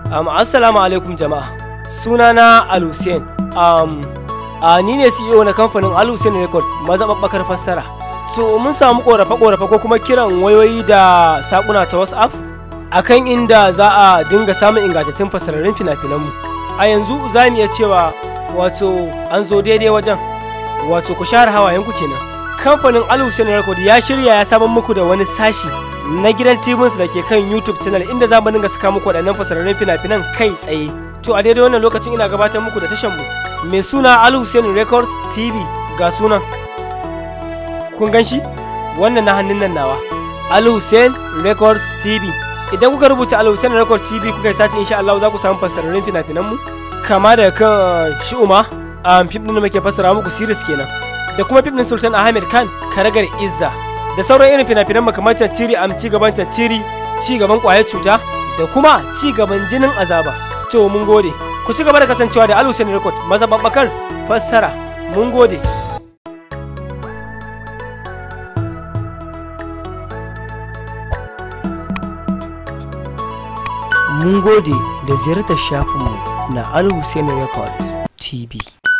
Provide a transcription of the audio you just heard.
Um, assalamu alaikum jama'a. Sunana Al Hussein. Um, a ni ne CEO na kamfanin Al Hussein Records mazaɓaɓɓakar fassara. So mun samu ƙorafe-ƙorafe ko kuma kiran wayoyi da saƙuna ta WhatsApp akan inda za a dinga samun ingantattun fassararrun fina-finanmu. A yanzu za mu iya cewa wato an zo daidai wajen wato ku share hawayenku kenan. Kamfanin Al Hussein Records ya shirya ya samar muku da wani sashi na gidan tibinsu da ke kan YouTube channel inda za mu dinga saka muku waɗannan fasararrun fina-finan kai tsaye. To a daidai wannan lokacin ina gabatar muku da tashan mu mai suna Al Hussein Records TV ga sunan. Kun gan shi? Wannan na hannun nan nawa. Al Hussein Records TV. Idan kuka rubuta Al Hussein Records TV kuka yi sace insha Allah za ku samu fasararrun fina-finan mu kama da kan Shi'uma a fim din da muke fassara muku series kenan. Da kuma fim din Sultan Ahmed Khan Karagar Izza. da sauran irin fina-finan makamar tiri am ci gaban tiri ci gaban kwayar cuta da kuma ci gaban jinin azaba to mun gode ku ci gaba da kasancewa da alusin record mazababbakar fassara mun gode mun gode da ziyartar shafinmu na al Hussein records tv